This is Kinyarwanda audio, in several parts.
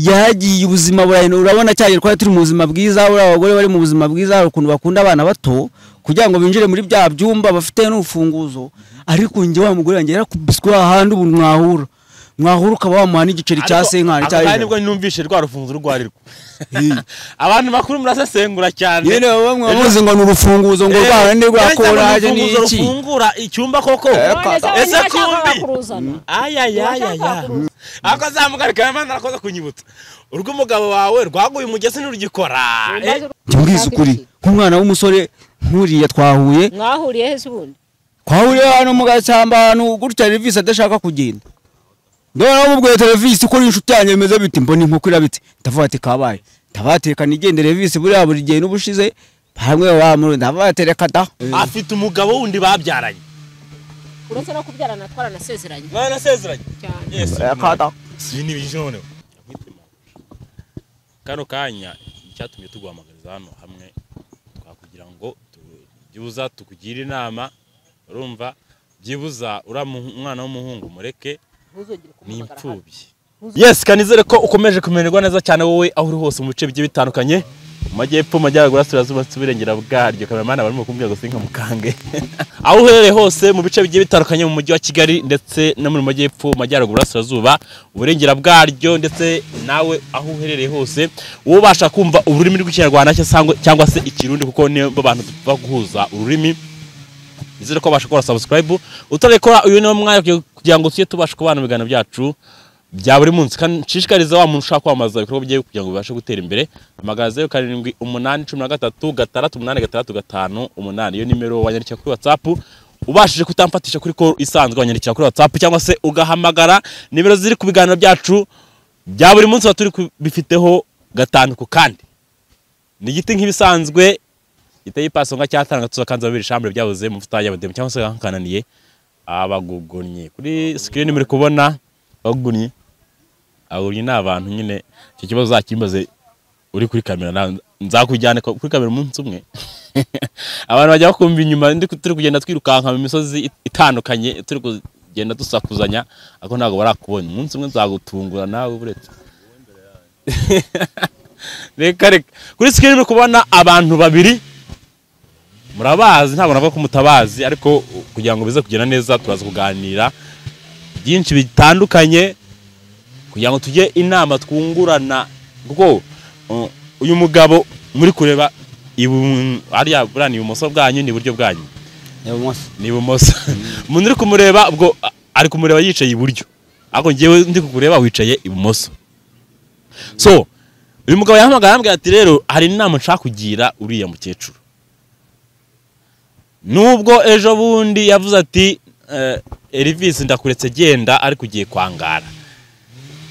yagiye ubuzima burahindura urabona cyane twari turi mu buzima bwiza buriya abagore bari mu buzima bwiza hari ukuntu bakunda abana bato kugira ngo binjire muri bya byumba bafite n'urufunguzo ariko njye wa mugore wanjye yarakubiswe ahandi ubu mwahura mwahura ukaba wamuha n'igiceri cya senkani Ariko- cya aha ijana nibwo numvise rwa rufunzo urwo arirwo abantu bakuru murasesengura cyane yewe baba mwavuze ngo ni urufunguzo ngo rwara ni rwa Ese ngo koraje ni urufunguzo iki rufungura icyumba koko ese kumbi ayayayaya ako zamugari kawe mana arakoze kunyibutsa urwo umugabo wawe rwaguye umugezi ntirugikora Eh, njye mbwiza ukuri nk'umwana w'umusore nkuriya twahuye mwahuriye he se ubundi twahuriye hano mu gashyamba ahantu gutya televisi adashaka kugenda ndabona bamubwiye televisi ko inshuti yanjye imeze biti mbona inkoko irabitse ndavuga ati kabaye ndabatekana igende revisi buriya buri gihe n'ubushize hamwe bamuru ndabatereka da afite umugabo wundi babyaranye uretse no kubyarana twaranasezeranye baranasezeranye cyane Yesu, Akada. ibi ni bijone kano kanya icyatumye tuguhamagariza hano hamwe twakugira ngo tu- byibuza tukugire inama urumva byibuza uriya muhu- umwana w'umuhungu mureke ntuzongere ni kumuhamagara hano imfubyi yes kanizere ko ukomeje kumererwa neza cyane wowe aho uri hose mu bice bigiye bitandukanye mu majyepfo mu majyaruguru asirazuba ndetse uburengera bwaryo kameramani barimo kumbwira ngo sinka mukange aho uherereye hose mu bice bigiye bitandukanye mu mujyi wa kigali ndetse no mu majyepfo mu majyaruguru asirazuba uburengera bwaryo ndetse nawe aho uherereye hose wowe ubasha kumva ururimi rw'ikinyarwanda cya- sangwa- cyangwa se ikirundi kuko nibo bantu tuba guhuza ururimi nizere ko babasha gukora subscribe utarekora uyu niwo mwanya kugira- kugira ngo tujye tubasha kubana mu biganiro byacu bya buri munsi kandi nshishikariza wa muntu ushaka kwamamaza ibikorwa bye kugira ngo bibashe gutera imbere amagana zeru karindwi umunani cumi na gatatu gatandatu umunani gatandatu gatanu umunani iyo nimero wanyandikira kuri whatsapp ubashije kutamfatisha kuri call isanzwe wanyandikira kuri whatsapp cyangwa se ugahamagara nimero ziri ku biganiro byacu bya buri munsi tuba turi kubifiteho gatanu ku kandi ni igiti nk'ibisanzwe giteye ipaso nka cyatanga tuzakanza babiri shambure byabuze mu mfuta y'abademu cyangwa se kananiye abagugunnyi kuri screen muri kubona bagugunnyi abagugunnyi ni abantu nyine icyo kibazo uzakimbaze uri kuri kamera nawe nzakujyana ko- kuri kamera umunsi umwe abantu bajya bakumva inyuma ndi- turi kugenda twirukanka mu misozi itandukanye turi kugenda dusakuzanya ariko ntabwo barakubona umunsi umwe nzagutungura nawe buretse reka reka kuri screen muri kubona abantu babiri murabazi ntabwo navuga ko mutabazi ariko kugira ngo bize kugenda neza turaza kuganira byinshi bitandukanye kugira ngo tujye inama twungurana kuko uh, uyu mugabo muri kureba ibu- hariya buriya ni ibumoso bwanyu ni iburyo bwanyu ni ibumoso umuntu uri kumureba ubwo a- ari kumureba yicaye iburyo ariko njyewe ndi kukureba wicaye ibumoso so uyu mugabo yahamagara arambwira ati rero hari inama nshaka kugira uriya mukecuru nubwo ejo bundi yavuze ati eh, Elvis ndakuretse genda ariko ugiye kwangara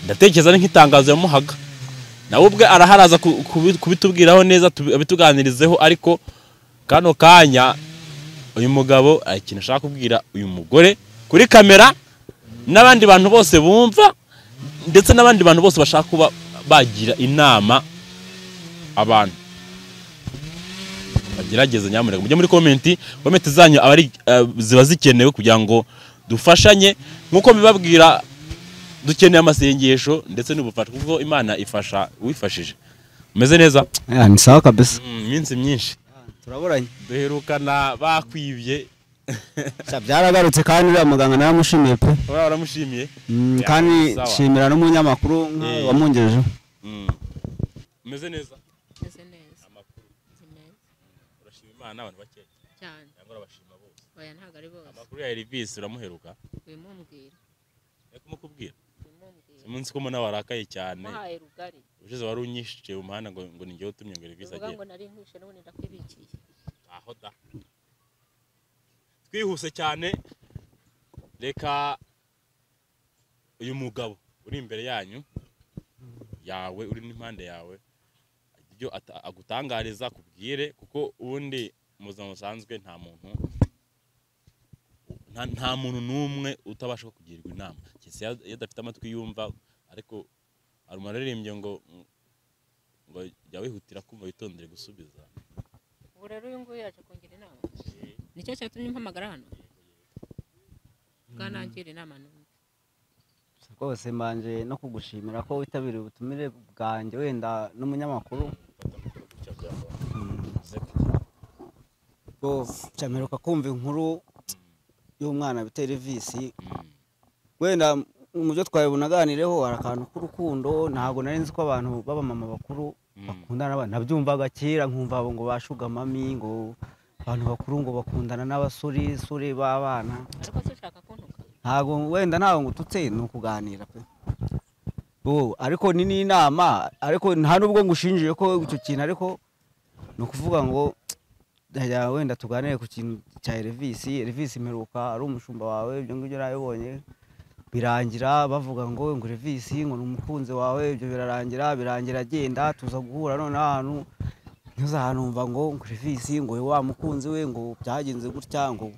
ndatekereza ari nk'itangazo yamuhaga nawe ubwe araharaza ku- kubi- kubitubwiraho neza tubi- abituganirizeho ariko kano kanya uyu mugabo hari ikintu ashaka kubwira uyu mugore kuri kamera n'abandi bantu bose bumva ndetse n'abandi bantu bose bashaka kuba bagira inama abantu bagerageze nyamuneka mujye muri komenti komenti zanyu aba ari eh, ziba zikenewe kugira ngo dufashanye nk'uko bibabwira dukeneye amasengesho ndetse n'ubufasha kuko imana ifasha uwifashije umeze neza ni sawa kabisa Mm, iminsi myinshi turaburanye duherukana bakwibye byaragarutse kandi uriya muganga naramushimiye pe ura waramushimiye Mm, Ya, kandi sawa. nshimira n'umunyamakuru nka Eh. wamwungejeho Mm. umeze neza meze neza amakuru nzi neza urashima imana abantu bake cyane cyangwa urabashima bose oya ntabwo ari bose amakuru ya Elvis uramuheruka wimumbwira reka kumukubwira wimumbwira umunsi ko mbona warakaye cyane wahaye rugari ubushize wari unyishice mu muhanda ngo ngo ningewe utumye ngo Elvis uvuga agere ngo nari nkwishe n'ubundi ndakwibikiye aho da twihuse cyane reka uyu mugabo uri imbere yanyu yawe uri n'impande yawe ibyo ata- agutangariza akubwire kuko ubundi mu buzima busanzwe nta muntu nta, nta muntu n'umwe utabasha kugirwa inama keretse iyo- iyo adafite amatwi yumva ariko hari umuntu waririmbye ngo ngo jya wihutira kumva witondere gusubiza ubu rero uyu nguyu yaje kungira inama nicyo cyatumye mpamagara hano bwanagira inama n'ubundi rwose mbanje no kugushimira ko witabiriye ubutumire bwanjye wenda n'umunyamakuru ubwo cyamperuka kumva inkuru y'umwana bita revisi wenda mu byo twawe bunaganireho hari akantu k'urukundo ntabwo nari nzi ko abantu b'abamama bakuru bakundana n'abana nabyumvaga kera nkumva abo ngo bashugamami ngo abantu bakuru ngo bakundana n'abasore sure b'abana ariko se ushaka kuntuka ntabwo wenda ntabwo ngututse ni ukuganira pe ubu ariko ni n'inama ariko nta nubwo ngushinjiye ko icyo kintu ariko ni ukuvuga ngo najya wenda tuganire ku kintu cya erivisi erivisi mperuka ari umushumba wawe ibyo ngibyo nabibonye birangira bavuga ngo ngo erivisi ngo ni umukunzi wawe ibyo birarangira birangira agenda tuza guhura none ahantu ntuze ahantu wumva ngo ngo erivisi ngo wowe wa mukunzi we ngo byagenze gutya ngo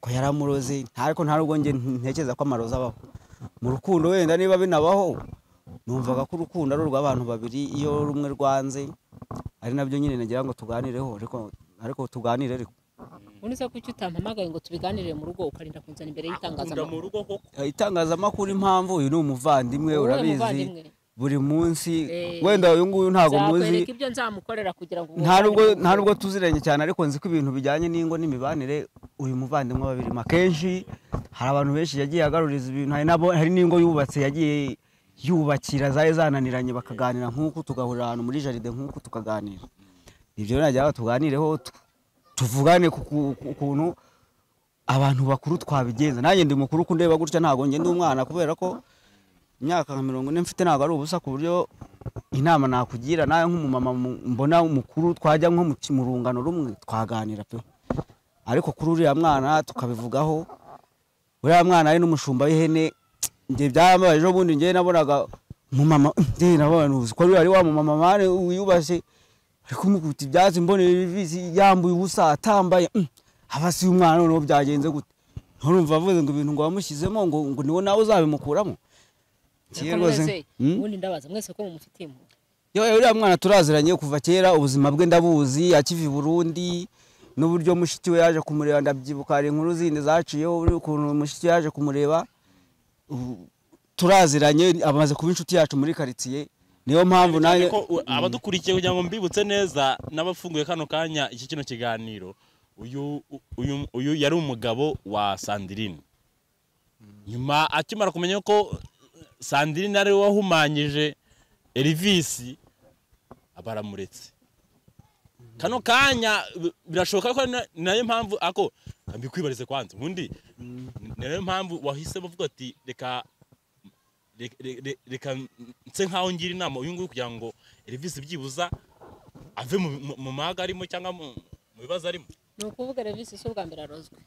ko yaramuroze nta ariko nta nubwo njye ntekereza ko amarozi abaho mu rukundo wenda niba binabaho numvaga ko urukundo ari urw'abantu babiri iyo rumwe rwanze ari nabyo nyine nagira ngo tuganireho ariko ariko tuganire ariko ubundi se kuki utampamagaye ngo tubiganirire mu rugo ukarinda kunzana imbere ukunda mu y'itangazamakuru rugo koko Eh, itangazamakuru impamvu uyu ni umuvandimwe Uwuhe urabizi muvandimwe? buri munsi Eh, wenda uyu nguyu ntabwo muzi nzakwereka ibyo nzamukorera kugira ngo nta nubwo ubuganire. nta nubwo tuziranye cyane ariko nzi ko ibintu bijyanye n'ingo n'imibanire uyu muvandimwe babirimo akenshi hari abantu benshi yagiye agaruriza ibintu hari n'abo hari n'ingo yubatse yagiye yubakira zari zananiranye bakaganira nk'uku tugahurira ahantu muri jaride nk'uku tukaganira ibyo rero najyaga tuganireho tu- tuvugane ku ku- ku kuntu abantu bakuru twabigenza nanjye ndi mukuru kundeba gutya ntabwo njye ndi umwana kubera ko imyaka nka mirongo ine mfite ntabwo ari ubusa ku buryo inama nakugira nawe nk'umumama mu- mbona umukuru twajya nko mu ki- mu rungano rumwe twaganira pe ariko kuri uriya mwana tukabivugaho uriya mwana ari n'umushumba w'ihene njye byambaye ejo bundi njye nabonaga umumama njye nabona uzi ko ari wa mumama mane wiyubashye ari kumukuta ibyatsi mbonera ibizi yambuye ubusa atambaye mm, aba si umwana noneho byagenze gute nturumva avuze ngo ibintu ngo wamushyizemo ngo ngo niwo nawe uzabimukuramo Ariko mwese, ubundi ndabaza mwese ko mumufitiye impuhwe Yo, uriya mwana turaziranye kuva kera ubuzima bwe ndabuzi akiva i Burundi n'uburyo mushiki we yaje kumureba ndabyibuka hari inkuru zindi zaciyeho uri ukuntu mushiki we yaje kumureba ubu turaziranye amaze kuba inshuti yacu muri karitsiye niyo mpamvu cyane nanjye ko u- abadukurikiye kugira ngo mbibutse neza n'abafunguye kano kanya iki kino kiganiro uyu u- uyu uyu yari umugabo wa Sandrine nyuma akimara kumenya ko Sandrine ari we wahumanyije Elvis abaramuretse kano kanya bi- birashoboka ko na- nayo mpamvu ako mbikwibarize kwanza ubundi ni- nayo mpamvu wahise bavuga ati reka reka- reka- reka nse nkaho ngira inama uyu nguyu kugira ngo Elvis byibuza ave mu- mu- mu maga arimo cyangwa mu mu bibazo arimo ni ukuvuga revisi si ubwa mbere arozwe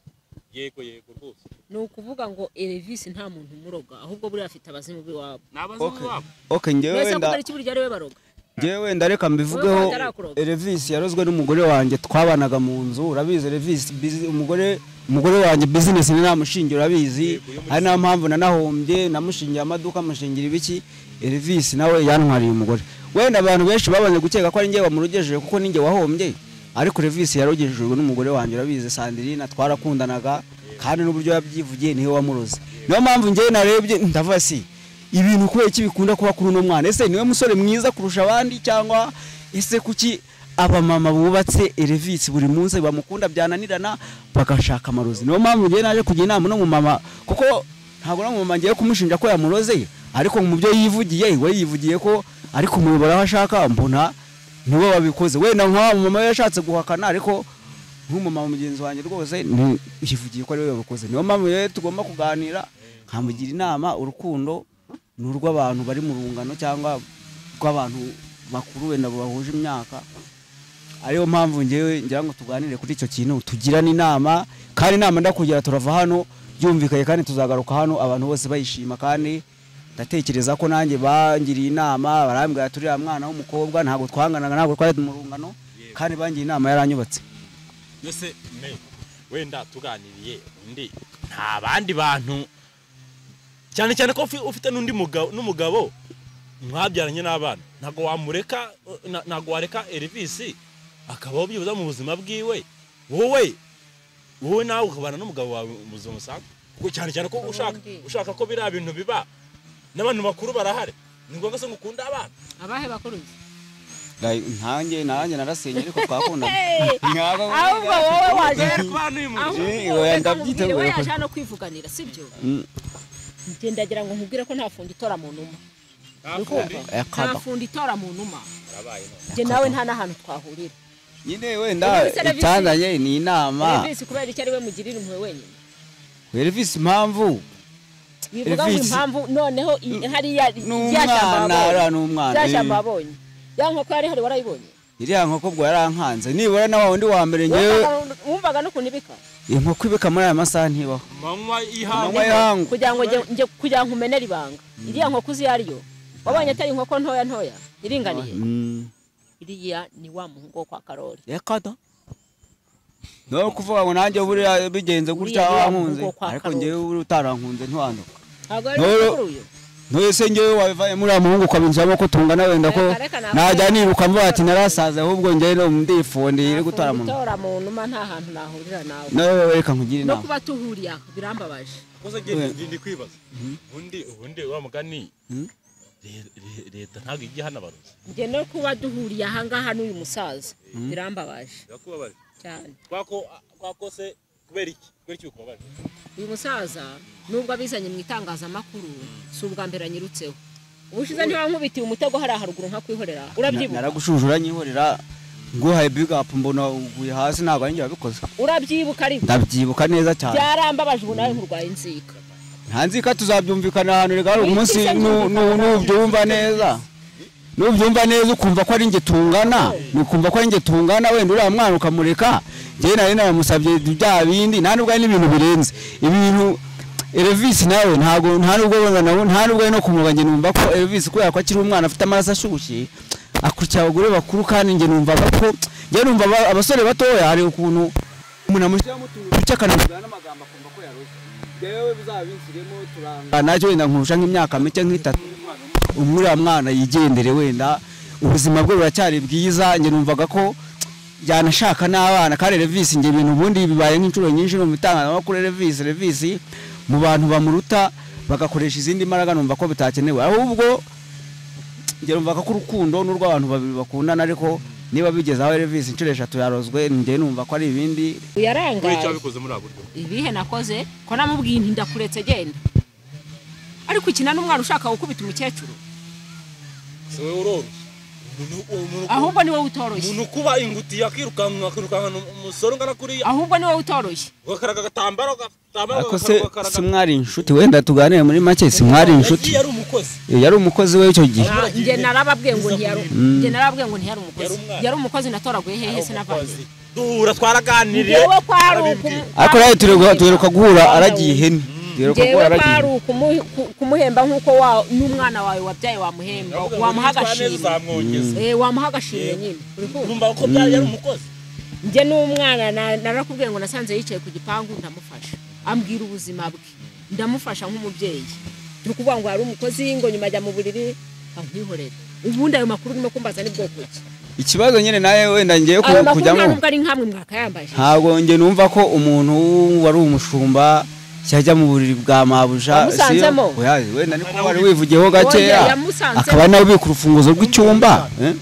yego yego rwose ni ukuvuga ngo erevisi nta muntu umuroga ahubwo buriya afite abazimu b'iwabo nabazimu babo okay njyewe mwese ko wenda ari burya ari we baroga njyewe wenda reka mbivugeho Wowe utarakuroga. Elvis yarozwe n'umugore wanjye twabanaga mu nzu urabizi Elvis bizi- umugore umugore wanjye business ni namushingira urabizi Yego, yo muri hari nta mpamvu nanahombye namushingiye amaduka amushingira ibiki Elvis nawe yantwariye umugore wenda abantu benshi babanje gukeka ko ari njye wamurogejeje kuko ninjye wahombye ariko Elvis yarogejejwe n'umugore wanjye urabizi Sandrine twarakundanaga kandi n'uburyo yabyivugiye niwe wamuroze niyo mpamvu njyewe narebye ndavuga si ibintu kubera iki bikunda kuba kuri uno mwana ese niwe musore mwiza kurusha abandi cyangwa ese kuki abamama bubatse erevisi buri munsi bamukunda byananirana bagashaka amarozi niyo mpamvu ngewe naje kujya inama no mu mama kuko ntabwo no mu mama ngiye kumushinja ko yamuroze ariko mu byo yivugiye we yivugiye ko ariko umuyoboro aho ashaka mbona niwe wabikoze wenda nk'aho mama we yashatse guhakana ariko nk'umumama mugenzi wanjye rwose ni- yivugiye ko ariwe wabikoze niyo mpamvu rero tugomba kuganira nkamugira inama urukundo ni urw'abantu bari mu rungano cyangwa rw'abantu bakuru wenda bahuje imyaka ariyo mpamvu ngewe ngira ngo tuganire kuri icyo kintu tugirane inama kandi inama ndakugira turava hano byumvikanye kandi tuzagaruka hano abantu bose bayishima kandi ndatekereza ko nanjye bangiriye inama barambwira turi ya mwana w'umukobwa ntabwo twanganaga ntabwo twari mu rungano kandi bangiriye inama yaranyubatse mbese me wenda tuganiriye undi nta bandi bantu cyane cyane ko ufi- ufite n'undi mugabo n'umugabo mwabyaranye n'abana ntabwo wamureka eh, na- ntabwo wareka Elvis akabaho byibuza mu buzima bwiwe wowe wowe nawe ukabana n'umugabo wawe mu buzima busanzwe kuko cyane cyane ko ushaka Ubundi. ushaka ko biriya bintu biba n'abantu bakuru barahari ni ngombwa se ngukunda abana abahe bakuru nzi ntanjye nanjye narasenye ariko twakundana Mwaba we ahubwo wowe waje Eh, ahubwo oya, reka ndabyita nkubwire, wowe wewe. yaje hano kwivuganira sibyo Mm. njye ndagira ngo nkubwire ko nta fundi itora mu numa nta akaba fundi itora mu numa njye nawe nta n'ahantu twahurira nyine wenda icyazanye ni inama serivisi kubera icyo ari we mugirira impuhwe wenyine Elvis impamvu bivuga ngo Elvis. impamvu noneho i- hariya rya n'umwana ara shyamba wabonye n'umwana rya shyamba eh. wabonye ya nkoko yari hari warayibonye iriya nkoko bwo yarankanze nibura na wa wundi wa mbere ngewe Wumvaga- wumvaga n'ukuntu ibika inkoko ibika muri aya masaha ntibaho manywa Amanywa y'ihangu kugira ngo njye- njye kugira ngo nkumenere ibanga iriya nkoko uzi iyo ari yo wabonye atari inkoko ntoya ntoya iringaniye Mm. iriya ni wa muhungu wo kwa karori reka da no kuvuga ngo nanjye buriya bigenze gutya Uriya wankunze muhungu wo kwa ariko Karoli. ngewe buriya utarankunze ntiwanduka ntabwo ari Noro- mukuru uyu ntese ngewe wabivaye muri aya muhungu ukabinjiramo ko tungana wenda ko Reka, reka, ntabwo- najya niruka mvuga ati narasaze ahubwo ngewe ndifundiye iri gutwara mu nda gutora mu numa nta hantu nahurira nawe nawe reka nkugire no inama kuba tuhuriye aho birambabaje gusa We- ngende ndi kwibaza ubundi ubundi wa mugani Mm. re- re- leta ntabwo ijya hano abarozi njye no kuba duhuriye ahangaha n'uyu musaza birambabaje birakubabaje cyane kwako kwakose kubera iki kubera iki ukubabaje uyu musaza nubwo abizanye mu itangazamakuru si ubwa mbere anyirutseho ubushize ntiwankubitiye umutego hariya haruguru nkakwihorera urabyibuka naragushujura nyihorera nguhaye bigapu mbona uguye hasi ntabwo ari njye wabikoze urabyibuka ariko ndabyibuka neza cyane byarambabaje ubu nawe nkurwaye inzika ntanzika tuzabyumvikana ahantu reka hari umunsi Wikise nu- nu- nzumvikana. nubyumva neza nubyumva neza ukumva ko ari njye tungana ukumva ko ari njye tungana wenda uriya mwana ukamureka njyewe nari namusabye bya bindi nta nubwo ari n'ibintu birenze ibintu Elvis nawe ntabwo nta nubwo wenda nawe- nta nubwo ari no kumurwa njye numva ko Elvis kubera ko akiri umwana afite amaraso ashyushye akurikira abagore bakuru kandi njye numvaga ko njye numva aba- abasore batoya hari ukuntu umuntu amushyiramo utuntu duke akanamubwira n'amagambo akumva ko yaroshye njyewe bizabinsiremo turangana nacyo wenda nkurusha nk'imyaka mike nk'itatu uriya mwana yigendere wenda ubuzima bwe buracyari bwiza njye numvaga ko yanashaka n'abana kandi revisi njye ibintu ubundi bibaye nk'inshuro nyinshi no mu itangazamakuru revisi revisi mu bantu bamuruta bagakoresha izindi mbaraga numva ko bitakenewe ahubwo njye numvaga ko urukundo n'urw'abantu babiri bakundana ariko niba bigeze aho revisi inshuro eshatu yarozwe njye numva ko ari ibindi kubera iki uyarangaye wabikoze muri abo buryo ibihe nakoze ko namubwiye inti ndakuretse genda ariko ukina n'umwana ushaka gukubita umukecuru si wowe uroroshye Umuntu- umuntu- ahubwo ni wowe utoroshye umuntu ukuba ingutiya akirukanka akirukankana umusore ungana kuriya ahubwo ni wowe utoroshye ugakaraga agatambaro agatambaro ariko se ugakaraga- si mwari inshuti wenda tuganire muri make si mwari inshuti yagiye ari umukozi yari umukozi we icyo gihe Ah, njye narababwiye ngo ntiyari njye narababwiye ngo ntiyari umukozi Yari umwana. yari umukozi natoraguye hehe se navanye duhura twaraganiriye njyewe ko hari arabibwira. uku- ariko nawe tuheruka tuheruka guhura aragiye ihene tuheruka guhura njyewe ko aragiye hari ihene ukumu- ku- kumuhemba nk'uko wa- n'umwana wawe wabyaye wamuhemba Ndavuga ngo wamuha nitwara neza agashimwe uzamwongeza. Eh, wamuha agashimwe nyine uri kumva? numva ko byari yari umukozi njye n'umwana na- narakubwiye ngo nasanze yicaye ku gipangu ndamufasha ambwira ubuzima bwe ndamufasha nk'umubyeyi turi kuvuga ngo hari umukozi ngo nyuma ajya mu buriri ankihorera ubundi ayo makuru urimo kumbaza ni bwoko ki ikibazo nyine nawe wenda ngiye ayo makuru nta kujyamo nubwo ari nkamwe mwakayambaje ntabwo njye numva ko umuntu wari umushumba yajya mu buriri bwa mabuja si yo? Wamusanzemo? Oya, wenda niko wari wivugiyeho gakeya Oya, yamusanzemo. akaba ari nawe ubika urufunguzo rw'icyumba eh?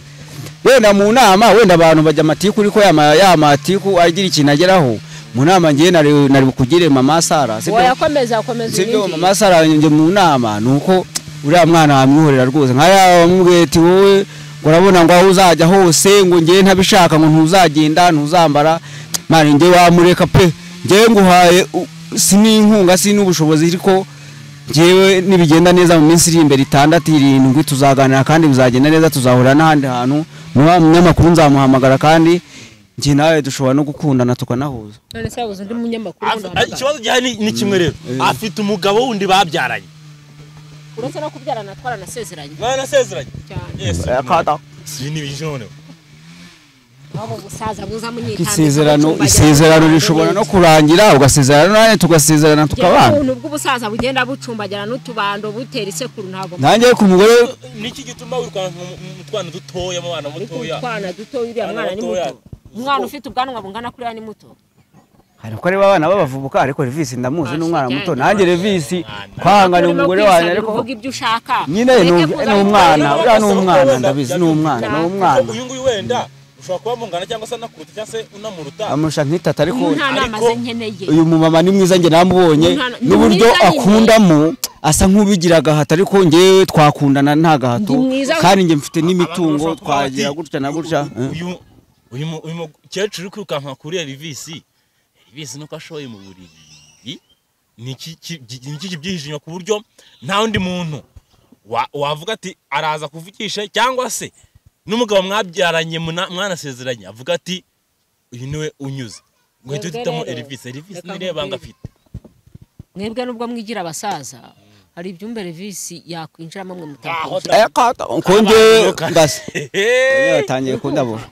wenda mu nama wenda abantu bajya amatiku ariko ya ma- ya matiku agira ikintu ageraho mu nama ngewe nari nari bukugire mama Sara sibyo? wayakomeza akomeza sibyo unyumvire. mama Sara njye mu nama ni uko uriya mwana wamwihorera rwose nka yaba wamubwiye ati wowe ngo urabona ngo aho uzajya hose ngo ngewe ntabishaka ngo ntuzagenda ntuzambara mwana njye wamureka pe ngewe nguhaye u- si n'inkunga si n'ubushobozi ariko ngewe nibigenda neza mu minsi iri imbere itandatu irindwi tuzaganira kandi bizagenda neza tuzahura n'ahandi hantu niba umunyamakuru nzamuhamagara kandi njye nawe dushobora no gukundana tukanahuza none se wabuze undi munyamakuru Af- wundi ah, wahamagara. ikibazo gihari ni- ni kimwe rero Eh. afite umugabo wundi babyaranye uretse no kubyarana twaranasezeranye mwanasezeranye cyane ibi ni bijone waba ubusaza buza munyitambika isezerano mucyumba isezerano ajyana rishobora no n'utubindi. kurangira ugasezerana nanjye tugasezerana Njyewe tukabana ubuntu bw'ubusaza bugenda bucumbagirana n'utubando butera isekuru ntabwo nanjye ku mugore niki gituma wirukanka mu- mu- mu twana dutoya mu bana ariko mutoya utwana duto uriya Abana mwana ni batoya. muto umwana ufite ubwanwa bungana kuriya ni muto hari ko areba abana b'abavubuka ariko revisi ndamuzi n'umwana Ashya, muto ajyanye nanjye revisi kwangana Urimo umugore kwisana, wanjye ariko uvuga ibyo ushaka nyine Ureke ni- kuza ni mu umwana kazi, uriya ni umwana ndabizi ni umwana ni umwana uyu nguyu wenda ushobora kuba mungana cyangwa se anakuruta cyangwa se unamuruta amurusha nk'itata ariko uyu nta nama ariko- ze nkeneye uyu mumama ni mwiza njye namubonye Umwana- ni n'uburyo mwiza nyine. akundamo asa nk'ubigira agahato ariko njye twakundana nta gahato Ndi mwiza. kandi njye mfite Abantu n'imitungo bashobora kuba bati, twagira gutya na gutya uyu- uyu- uyu mu- uyu mukecuru uri kwirukanka kuri revisi revisi nuko ashoye mu buriri ni iki ki- gi- ni iki kibyihishe inyuma ku buryo nta wundi muntu wa- wavuga ati araza kuvugisha cyangwa se n'umugabo mwabyaranye muna- mwanasezeranye avuga ati uyu niwe unyuze ngo uhite Mwebwe uhitamo rero, revisi revisi reka niriya banga nkubwire. afite mwebwe nubwo mwigira abasaza hari ibyumba revisi yakwinjiramo mwe Aho mutaka da- konje Abantu- ngasi Hehe. yatangiye kundabura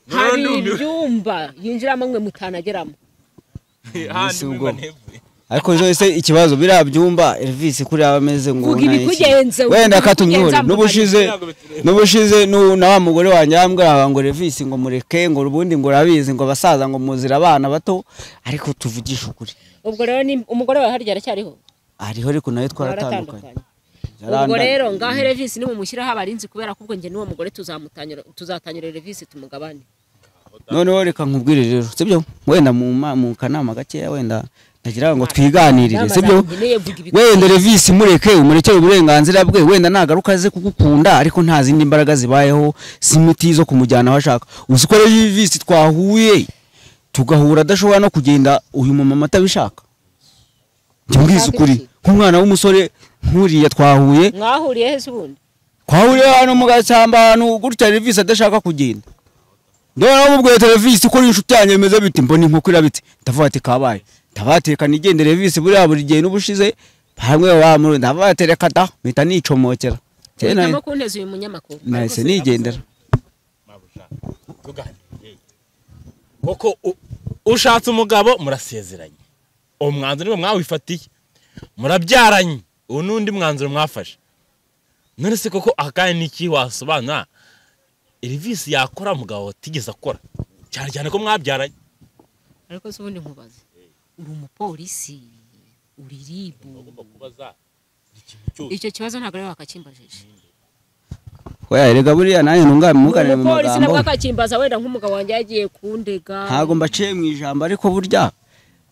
hari Nurundi- ibyumba yinjiramo mwe mutanageramo Handi ubwo. mwiba ntebwe. ariko ejo ese ikibazo biriya byumba Elvis kuri aba ameze ngo Vuga nta iki. ibikugenze, vuga wenda katumwihore ibikugenza n'ubushize Ntabwo bitureba. n'ubushize nu- na wa mugore wanjye yambwira ngo Elvis ngo mureke ngo ubundi ngo urabizi ngo basaza ngo muzira abana bato ariko tuvugishe ukuri ubwo rero ni- umugore wawe harya aracyariho hariho ariko nayo twaratandukanye baratandukanye ubwo rero ngaho revisi nimumushyiraho abarinzi kubera ko ubwo njye n'uwo mugore tuzamutanyura- tuzatanyura revisi tumugabane noneho reka nkubwire rero sibyo wenda mu ma- mu kanama gakeya wenda nagira ngo twiganirire Inama sibyo zanjye niyo mvuga ibikugenza. wenda revisi mureke umurekere uburenganzira bwe wenda nagaruka aze kugukunda ariko nta zindi mbaraga zibayeho si imiti zo kumujyana aho ashaka uzi ko revisi twahuye tugahura adashobora no kugenda uyu mumama atabishaka njye mbwiza ukuri nk'umwana w'umusore nkuriya twahuye mwahuriye he se ubundi twahuriye hano mu gashyamba ahantu gutya revisi adashaka kugenda ndabona namubwiye ati revisi ko n'inshuti yanjye bimeze biti mbona inkoko irabitse ndavuga ati kabaye ndabatekana igende revisi buriya buri gihe n'ubushize hamwe wamuru ndavuga ati reka da mpita nicomokera Kera uhitamo kunteza uyu munyamakuru nahise nigendera mabuja tuganire kuko u- ushatse umugabo murasezeranye uwo mwanzuro niwe mwawifatiye murabyaranye uwo n'undi mwanzuro mwafashe none se koko aha kandi ni iki wasobanura irivisi yakora umugabo watigeze akora cyane cyane ko mwabyaranye ariko se ubundi nkubaze uri umupolisi uri ribu icyo kibazo ntabwo ariwe wakakimbajije oya erega buriya nanjye ntungamuganire mu umupolisi magambo nabwo akakimbaza wenda nk'umugabo wanjye yagiye kundega ntabwo mbaciye mu ijambo ariko burya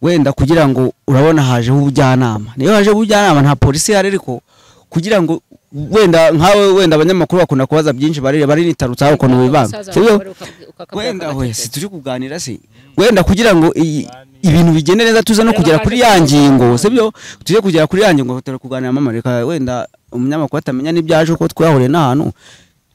wenda kugira ngo urabona hajeho ubujyanama niyo hajeho ubujyanama nta polisi ihari ariko kugira ngo wenda nkawe wenda abanyamakuru bakunda kubaza byinshi barire barinitarutsa aho ukuntu bivanga Umusaza sibyo wawe ukaka- ukakabwira wenda ko we agatetse. si turi kuganira se wenda kugira ngo iyi- ibintu bigende neza tuze no kugera kuri ya ngingo sibyo tujye kugera kuri ya ngingo turi kuganira mama reka wenda umunyamakuru atamenya n'ibyaje uko twahuriye n'ahantu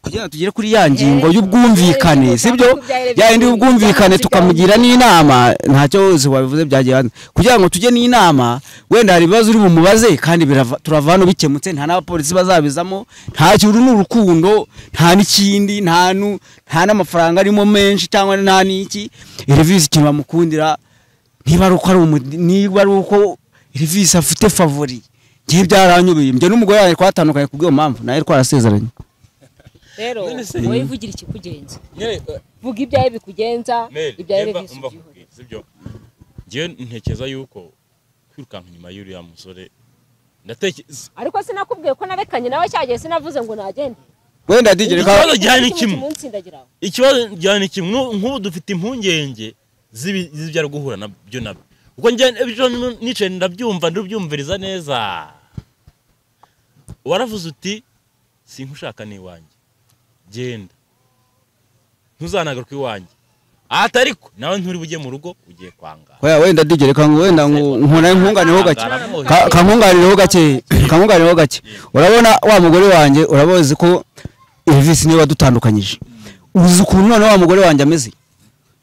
kugira ngo tugere kuri ya ngingo y'ubwumvikane sibyo ya yindi y'ubwumvikane tukamugira n'inama ntacyo wabivuze byagiye hanze kugira ngo tujye n'inama wenda hari ibibazo uri bumubaze kandi birava- turava hano bikemutse nta n'abapolisi bazabizamo nta kintu ni urukundo nta n'ikindi nta nu- nta n'amafaranga arimo menshi cyangwa nta n'iki revisi ikintu bamukundira niba ari uko ari umu- niba ari uko revisi afite favori ngiye byaranyubiye njye n'umugore wanjye twatandukanye ku bw'iyo mpamvu nawe twarasezeranye rero None se- wowe vugira ikikugenza nyine eh, vuga ibyawe bikugenza Mary, ibyawe Eva, revisi umva ubyihorere kubwira, sibyo njyewe ntekereza yuko kwirukanka inyuma y'uriya musore ndatekereza ariko sinakubwiye ko narekanye nawe cyagiye sinavuze ngo nagende wenda digere Ikibazo ka gihari ni kimwe. kimutsindagiraho ikibazo njyana ni kimwe n'u- nk'ubu dufite impungenge z'ibi- z'ibyo ari guhura nabyo nabyo ubwo njyana ejo ni- nicaye ndabyumva ndabyumviriza neza waravuze uti sinkushaka ni iwanjye genda ntuzanagaruka iwanjye ati ariko nawe nturi bujye mu rugo ugiye kwanga Oya wenda digere ka wenda ngo nkora nkunganireho gake Aramuzi. Ka- kankunganireho gake kankunganireho gake urabona wa mugore wanjye urabazi ko Elvis niwe wadutandukanyije uzi ukuntu none wa mugore wanjye ameze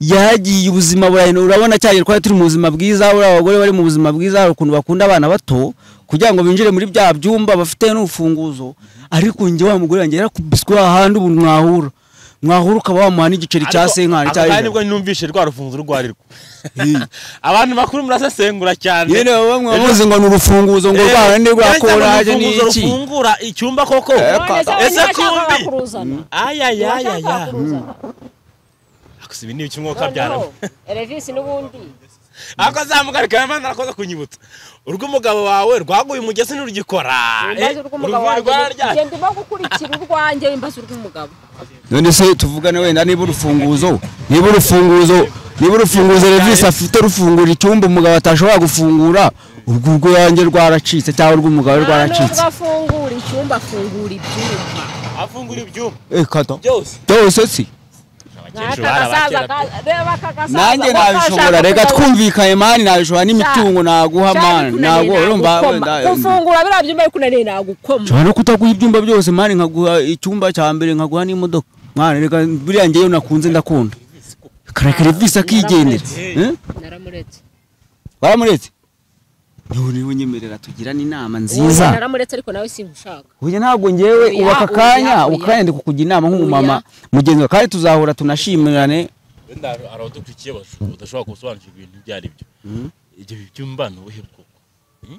yagiye ubuzima burahino urabona cyane twari turi mu buzima bwiza uriya abagore bari mu buzima bwiza hari ukuntu bakunda abana bato kugira ngo binjire muri bya byumba bafite n'urufunguzo ariko njye wa mugore wanjye yarakubiswe ahandi ubu mwahura mwahura ukaba wamuha n'igiceri cya Ariko senkani ako cya kanya ijana. nibwo numvise rwa rufunzo urwo ari rwo abantu bakuru murasesengura cyane yewe bamwe Ejo- bavuze ngo ni urufunguzo ngo Eh, rwana ni rwa yahise ngo koraje ni urufunguzo iki rufungura icyumba koko none se wowe ese ntiyashakaga kumbi kuruzana ayayayaya ntiyashakaga kuruzana gusa ibi ni ibicumwuka byaramo noneho erevisi n'ubundi ariko azamuka kamemana arakoze kunyibutsa urw'umugabo wawe rwaguye umugezi ntirugikora imbazo urw'umugabo uruvuye wanjye rwarya- genda uba gukurikira urwanjye imbazo urw'umugabo none se tuvugane wenda niba urufunguzo niba urufunguzo niba urufunguzo revisi afite rufungura icyumba umugabo atashobora gufungura urwo urwo yanjye rwaracitse cyangwa urw'umugabo we rwaracitse nubwo afungura icyumba afungura ibyumba afungura ibyuma Eh, kata. byose byose si Abakecuru bari abakera pe. nanjye nabishobora reka twumvikanye mani nabishobora n'imitungo naguha mani ntabwo urumva wenda gufungura biriya byumba ariko unaniye nagukoma nshobora no kutaguha ibyumba byose mani nkaguha icyumba cya mbere nkaguha n'imodoka mwana reka buriya ngewe nakunze ndakunda kareka revisi akigendera Eh? naramuretse waramuretse niwe niwe nyemerera tugirane inama nziza naramuretse ariko nawe singushaka ubu ntabwo ngewe Oya, ubu aka oya, kanya oya. ubu kanya ndi kukugira inama nk'umumama mugenzi wawe kandi tuzahura tunashimirane wenda hari abadukurikiye basho- badashobora gusobanukirwa ibintu ibyo ari byo ibyo byumba ni ubuhe bwoko Hmm?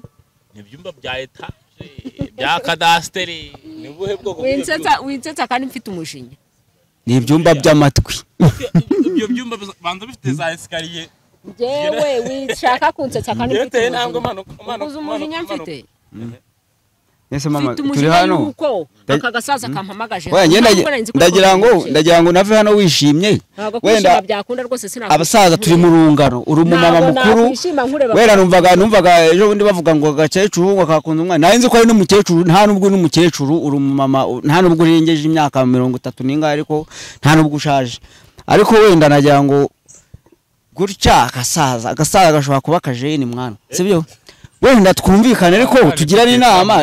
ni ibyumba bya etaje bya kadasiteri ni ubuhe bwoko bw'ibyo winsetsa winsetsa kandi mfite umujinya ni ibyumba by'amatwi byumba? ibyo byumba biza- banza bifite za esikariye njyewe wishaka kunsetsa kandi mfite byateye intambwe umujinya imanuka imanuka uzi umujinya mfite Ese mama mfite turi umujinya hano yuko Da- aka gasaza kampamagaje Oya, njye ndagi- Ntabwo nari nzi ko ndagira ngo kampamagaje. ndagira ngo nave hano wishimye ntabwo kwishima wenda byakunda rwose sinakunda abasaza turi mu rungano uri umumama Ntabwo mukuru nakwishima nkureba wera numvaga numvaga ejo bundi bavuga ngo agakecuru ngo kakunda umwana nari nzi ko ari n'umukecuru nta nubwo uri umukecuru uri umumama u- nta nubwo urengeje imyaka mirongo itatu n'ingahe ariko nta nubwo ushaje ariko wenda nagira ngo gutya agasaza agasaza gashobora kuba akajeni mwana sibyo wenda twumvikane ariko tugirane inama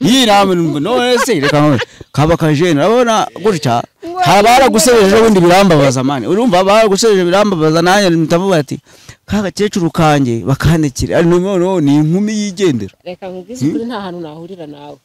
iyi nama numva none se reka none kaba akajeni urabona gutya hari abaragusebeje ejo bundi birambabaza mani urumva abaragusebeje birambabaza nanjye ndavuga ati ka gakecuru kanjye bakandikira ari noneho ni inkumi yigendera reka nkubwize ukuri nta hantu nahurira nawe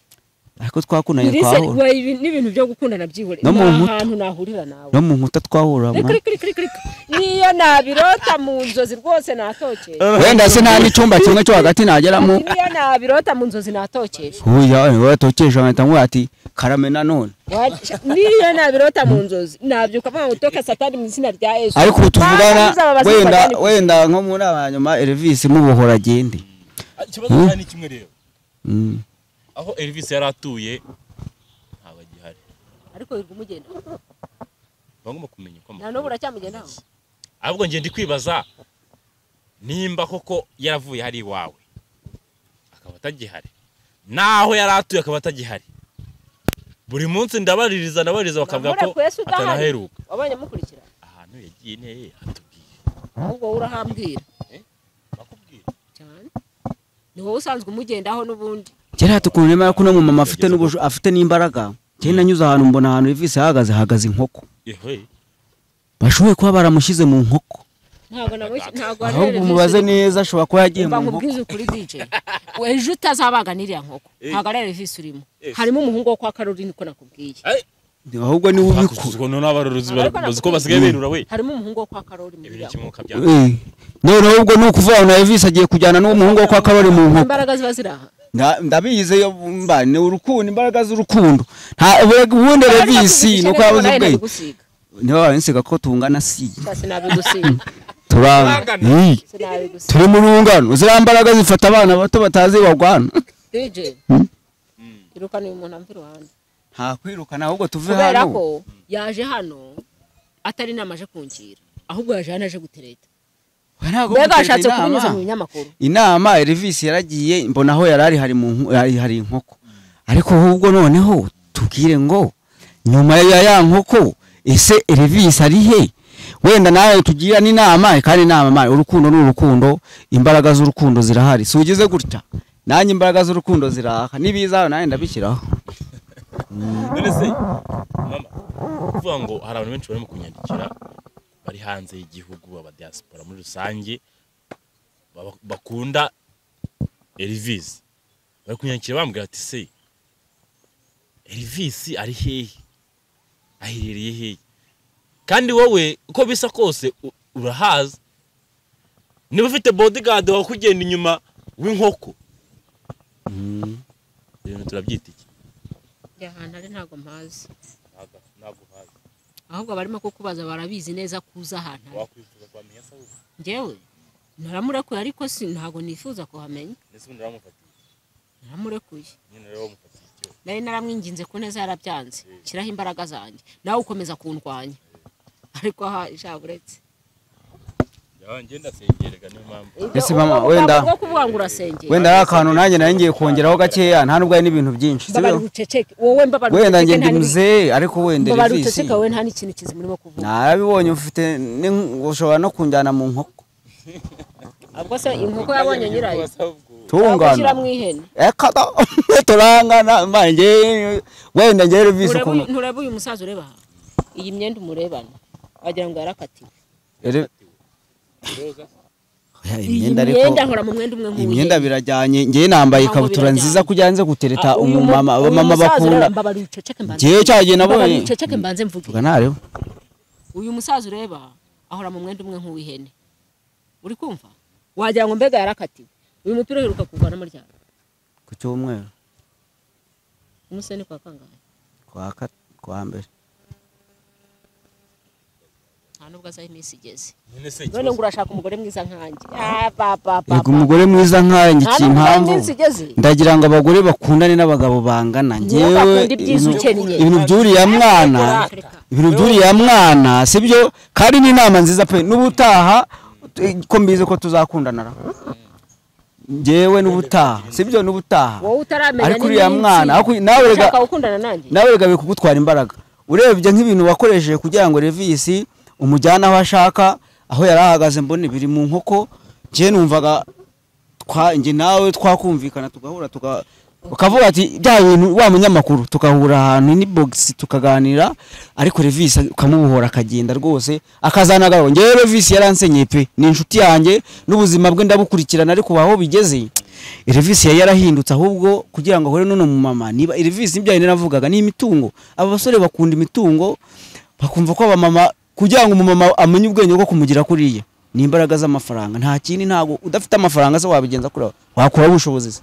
ariko twakundanye Iri se twahura wayi n'ibintu byo gukundana byihorera No mu nta nkuta. hantu nahurira nawe no mu nkuta twahura reka mwana. reka reka reka reka niyo nabirota mu nzozi rwose natokesha wenda se nta n'icyumba kimwe cyo hagati nageramo niyo nabirota mu nzozi natokesha uya watokesha nkahita nkuba ati karame nanone Waca- niyo nabirota mu nzozi nabyuka mvuga ngo toka satani mu izina rya yesu ariko ubu tuvugana Baza babaza wenda batani- wenda nko muri aba nyuma elivisi mubohora agende ikibazo Hmm? cyane ni kimwe rero Mm. aho elvis yari atuye ntabwo agihari ariko yirwa umugenda bagomba kumenya uko na n'ubu uracyamugendaho ahubwo ngiye ndi kwibaza nimba koko yaravuye hari iwawe akaba atagihari n'aho yari atuye akaba atagihari buri munsi ndabaririza ndabaririza bakavuga ko Namurekuye se udahari? atanaheruka wabonye mukurikira ahantu yagiye neye atubwiye ahubwo wowe urahambwira bakubwira cyane ni wowe usanzwe umugendaho n'ubundi kera tukuntu nemera ko uno mumama afite n'ubusho afite n'imbaraga kera nanyuze ahantu mbona ahantu elivisi ahagaze hahagaze inkoko yewe bashoboye kuba baramushyize mu nkoko ntabwo namushyi ntabwo ahubwo arerera umubaze neza ashobora kuba yagiye mu mba nkoko nkubwize ukuri DJ ejo utazabaga n'iriya nkoko ntabwo ari Elvis urimo harimo umuhungu wo kwa Caroline ko nakubwiye ahubwo niwe ubikora ubwo noneho abarozi Ariko bazi ko basigaye birura we harimo umuhungu wo kwa Caroline muri ibintu iriya nkoko. kimwuka bya Eh, noneho ubwo ni ukuvuga ngo na elivisi agiye kujyana n'uwo muhungu wo kwa karori mu nkoko imbaraga ziba ziri aha Nda- ndabizi yo mba ni urukundo imbaraga z'urukundo nta ubundi elivisi ni uko yabuze ubwenge niba warensiga ko tungana si sinabigusiga turangana Eh. sinabigusiga turi mu rungano ziriya mbaraga zifata abana bato batazi bagwana DJ iruka ni umuntu amva iruhande nta kwirukana ahubwo tuve kubera hano ko yaje hano atari inama aje kungira ahubwo yaje hano aje gutereta We ntabwo mbega gutereta yashatse inama. kubinyuza mu binyamakuru inama elivisi yaragiye mbona aho yari ari hari mu nku- hari- hari inkoko ariko ahubwo noneho tubwire ngo nyuma ya ya nkoko ese elivisi ari he wenda nawe tugira n'inama kandi inama mani urukundo ni urukundo imbaraga z'urukundo zirahari si ugize gutya nanjye imbaraga z'urukundo zirahaka nibiza nanjye ndabishyiraho none se mama uvuga ngo hari abantu benshi barimo kunyandikira bari hanze y'igihugu abadiaspora muri rusange baba- bakunda Elvis bari kunyandikira bambwira ati se Elvis ari hehe aherereye hehe kandi wowe uko bisa kose u- urahazi niba ufite bodyguard wakugenda inyuma w'inkoko ibintu turabyita iki njya ahantu ari ntabwo mpazi Ntago- ntago uhazi. ahubwo abarimo kukubaza barabizi neza kuza ahantu ari wakwifuza kwamenya se ahubwo njyewe naramurekuye ariko si ntabwo nifuza kuhamenya ndetse ubundi uramufatiye naramurekuye nyine rero wamufatiye icyo nari naramwinginze ku neza yarabyanze shyiraho imbaraga zanjye nawe ukomeza kundwanya ariko aha ijambo uretse yaba ngenda asengerega niyo mpamvu Ese mama, wenda- bwo kuvuga ngo urasengera wenda ari akantu nanjye nari ngiye kongeraho gakeya nta nubwo hari n'ibintu byinshi si mbabara byo ubuceceke wowe mbabara wenda njye ubuceceke nta ndi n'ibi- muzee ariko wenda mbabara revisi ubuceceke wowe nta n'ikintu kizima urimo kuvuga narabibonye ufite n'in- ushobora no kunjyana mu nkoko ubwo se inkoko yabonye nyirayo tungana mu ihene eka da, turangana mbaye njye- wenda njye revisi Ureba ukuntu uyu- ntureba uyu musaza ureba aha iyi myenda umurebana wagira ngo yarakatiwe Ere- Oya, iyi imyenda ariko myenda nkora mu mwenda umwe imyenda birajyanye njye nambaye Ntabwo ikabutura birajyanye. nziza kugira nze gutereta uyu mu- umumama uyu abamama musaza ureba, bakunda mbabara ubuceceke mbanze Njyewe cyagiye nabonye. Mbabara ubuceceke mbanze mvuge vuga ntareho uyu musaza ureba ahora mu mwenda umwe nk'uw'ihene uri kumva wagira ngo mbega yarakatiwe uyu mupira uheruka kuvanamo ryane ku cyumweru umunsi ni kwa kangahe kwa ka- kwa mbere nta nubwo azaho iminsi igeze nyine se none ngo ikibazo urashaka umugore mwiza nkanjye Ah, ba, ba, ba, yego ba. umugore mwiza nkawe nta ngikiye nubwo azaho impamvu iminsi igeze ndagira ngo abagore bakundane n'abagabo bangana Niyo ngewe bakunda ibyiza ibintu- ukeneye. ibintu by'uriya mwana Reka. ibintu by'uriya mwana sibyo kandi n'inama nziza pe n'ubutaha ko mbizi ko tuzakundanara ngewe n'ubutaha sibyo n'ubutaha wowe utaramenya ariko uriya n'iminsi. mwana ariko- nawe rega ushaka gukundana nanjye nawe reka bikugutwara imbaraga urebye nk'ibintu wakoresheje kugira ngo revisi umujyane aho ashaka aho yari ahagaze mbona biri mu nkoko njye numvaga twa- njye nawe twakumvikana tugahura tuka- ukavuga ati bya bintu wa munyamakuru tugahura ahantu ni bogisi tukaganira ariko revisi ukamubohora akagenda rwose akazanagaho ngewe revisi yaransenyeye pe ni inshuti yanjye n'ubuzima bwe ndabukurikirana ariko ubu aho bigeze revisi yari yarahindutse ahubwo kugira ngo ahure n'uno mumama niba revisi ibyo yari navugaga ni imitungo aba basore bakunda imitungo bakumva ko abamama kugira ngo umumama amenye ubwenge bwo kumugira kuriya ni imbaraga z'amafaranga nta kindi ntabwo udafite amafaranga se wabigenza kuri wakura ubushobozi se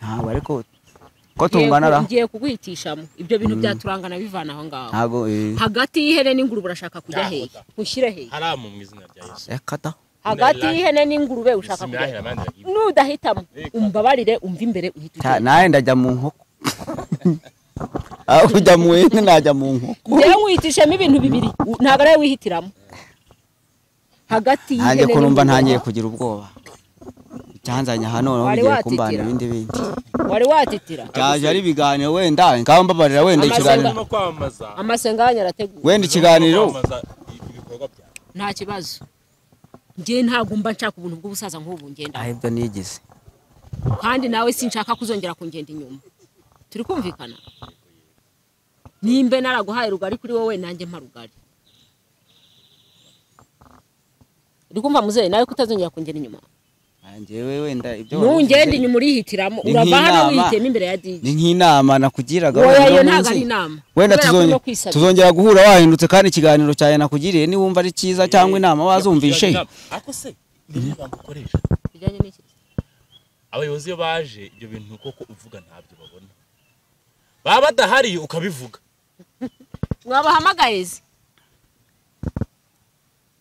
ntabwo ariko ko Ngiye ku- tungana ra ngiye kuguhitishamo ibyo bintu byaturangana bivana aho ngaho ntabwo eh, hagati y'ihene n'ingurube urashaka kujya hehe ushyire hehe haramu mu izina rya yesu reka da. hagati y'ihene n'ingurube ushaka kujya bisimilahira hehe abandi bagibwa nudahitamo umbabarire umva imbere uhita Ta- ujya nawe ndajya mu nkoko aho kujya mu hene najya mu nkoko hehe njyewe wihitishemo ibintu bibiri u- ntabwo ariwe wihitiramo hagati y'ihene nanjye ko numva n'ingurube. ntangiye kugira ubwoba icyanzanye aha noneho Wari bigiye kumbana watitira. ibindi bindi wari watitira byaje ari ibiganiro wenda ngaho mbabarira wenda Amasenga- ikiganiro no kwamamaza amasenga yanyu arateguye wenda ikiganiro kwamamaza ibikorwa byawe nta kibazo njyewe ntabwo mba nshaka ubuntu bw'ubusaza nk'ubu ngenda ahibyo nigeze kandi nawe sinshaka kuzongera kungenda inyuma turi kumvikana nimbe naraguhaye rugari kuri wowe nanjye mpa rugari uri kumva muzehe nawe kutazongera kungenda inyuma njyewe wenda ibyo nungenda inyuma urihitiramo Ni urava hano nk'inama. wihitiyemo imbere ya dj ni nk'inama nakugiraga wowe wenda iyo uno ntabwo ari munsi. inama wenda Kubera ko tuzonge- no kwisabira. tuzongera guhura wahindutse kandi ikiganiro cyawe nakugiriye niba wumva ari cyiza cyangwa inama wazumvishe ariko se niyo magambo ukoresha bijyanye n'iki abayobozi iyo baje ibyo bintu koko uvuga ntabyo babona baba badahari ukabivuga mwabahamagaye se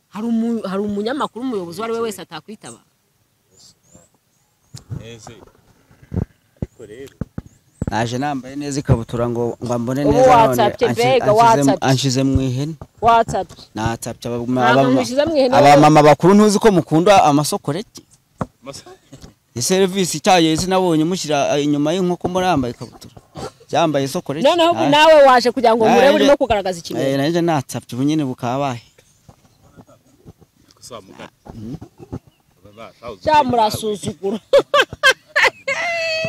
hari umu- hari umunyamakuru umuyobozi uwo ari we wese atakwitaba ese ariko rero naje nambaye neza ikabutura ngo ngo mbone Ubu neza none watsapye anshi- mbega, anshize- watsapye. anshize mu ihene watsapye natsapye Ntabwo mushyize mu ihene. abamama bakuru ntuzi ko mukunda amasokoreki masa iyi serivisi icyaye sinabonye mushyira eh, inyuma y'inkoko muri yambaye ikabutura byambaye isokoreki noneho ubu nawe waje kugira ngo murebe Nanjye- urimo kugaragaza ikimenyetso nanjye natsapye ubu nyine bukabaye kusamugana cyangwa murasuzugura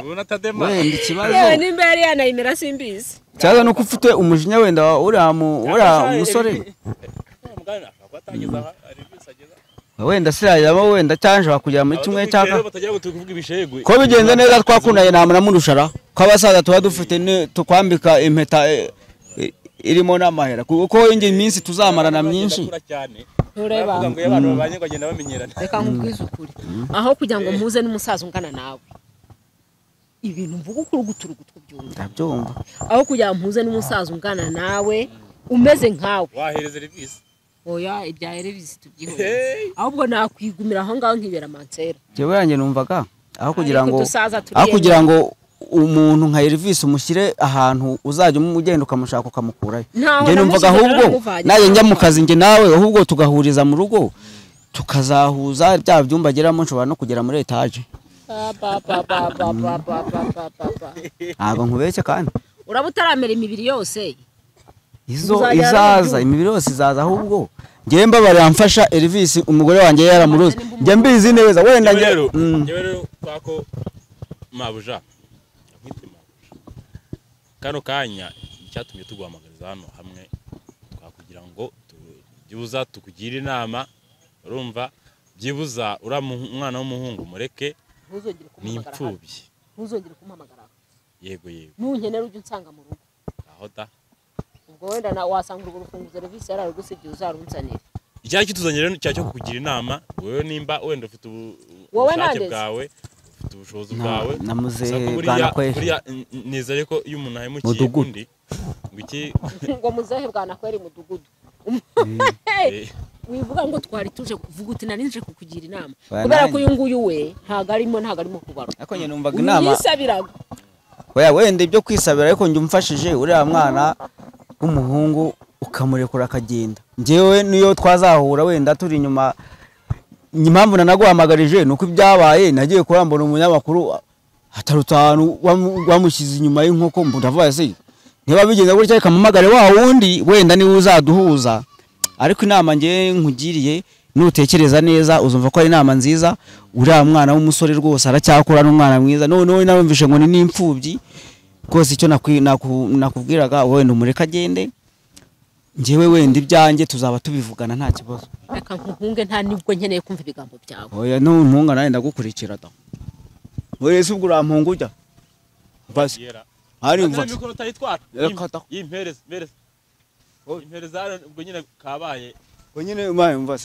ubona atadema wenda ikibazo yewe nimba yari yanayimera simbizi ikibazo ni uko ufite umujinya wenda wa- uriya mu- uriya musore mugana ashobora kuba atageza aha hari ibyo ageza wenda sirayiramo wenda cyangwa nshobora kujya muri kimwe cya Abadufite kabiri rero batagira ngo tuvuge ibishegwe ko bigenze neza twakundanye nta muntu murushara ko abasaza tuba dufite ni- tukwambika impeta eh, eh, irimo n'amahera kuko indi minsi tuzamarana myinshi Turakura cyane ntureba bavuga ngo iyo abantu babanye ngo bagenda bamenyerana reka nkubwize ukuri aho kugira ngo mpuze n'umusaza ungana nawe ibintu mvuga uko urugutu urugutu byumva ndabyumva aho kugira ngo mpuze n'umusaza ungana nawe umeze nkawe wahereza serivisi oya ibya erevisi tubyihorere Hey! ahubwo nakwigumira aho ngaho nkibera mansera njyewe yanjye numvaga aho kugira ngo Ariko dusaza turi aho kugira ngo umuntu nka Elvis umushyire ahantu uzajya umugenda ukamushaka ukamukurayo Ntaho njye numvaga namushyize ahubwo naramuvanye. nayo njya mu kazi njye nawe ahubwo tugahuriza mu rugo tukazahuza bya byumba ageramo nshobora no kugera muri etaje Ba, ba, ba, ba, ba, ba, ba, ba, ba, ba, ba. ntabwo nkubeshye kandi uraba utaramera imibiri yose izo Uzajya izaza arabyumva. imibiri yose izaza ahubwo njyewe mbabarira mfasha Elvis umugore wanjye yaramuruzi njye mbizi neza wenda njye- Njyewe rero Mm. njyewe rero kwa ko mabuja nkwite mabuja kano kanya icyatumye tuguhamagariza hano hamwe twakugira ngo tu- byibuza tukugire inama urumva byibuza uriya mu- umwana w'umuhungu mureke ntuzongere ni kumuhamagara hano. imfubyi ntuzongere kumuhamagara hano. yego yego nunkenera ujye unsanga mu rugo aho da ubwo wenda na- wasanga urwo rufunguzo serivisi yararugusibye uzarunsanire icyaha kituzanye rero cya cyo kukugira inama wowe nimba wenda ufite ubu- Wowe ubushake nandeze? bwawe ufite ubushobozi Na- bwawe namuze gusa ko buriya- Bwanakweli. buriya n- n- nizere ko iyo umuntu ahemukiye Mudugudu. undi ngo iki ngo muzehe bwanakwera imudugudu eh, wivuga ngo twari tuje kuvuga uti nari nje kukugira inama Ba, kubera nanjye. ko uyu nguyu we ntabwo arimo ntabwo arimo kugaruka ariko njye numvaga uyu inama yisabiraga Oya wenda ibyo kwisabira ariko njye umfashije uriya mwana w'umuhungu ukamurekura akagenda njyewe niyo twazahura wenda turi inyuma impamvu nanaguhamagarije ni uko ibyabaye nagiye kurambura umunyamakuru hatarutse ahantu wamu- wamushyize inyuma y'inkoko mbu ndavuga ese niba bigenze gutya reka mpamagare wa wundi wenda niwe uzaduhuza ariko inama njye nkugiriye nutekereza neza uzumva ko ari inama nziza uriya mwana w'umusore rwose aracyakura n'umwana mwiza noneho narumvishe ngo ni n'imfubyi rwose icyo nakwi- naku- nakubwiraga wenda umureke agende njyewe wenda ibyanjye tuzaba tubivugana nta kibazo reka nkuhunge nta nibwo nkeneye kumva ibigambo byawe oya ntuntunga nawe ndagukurikira da wese ubwo urampunga ujya basi yera hari Azana mva mikoro utayitwara Reka da. yimpereza impereza ubwo nyine kabaye nyine mbaye mva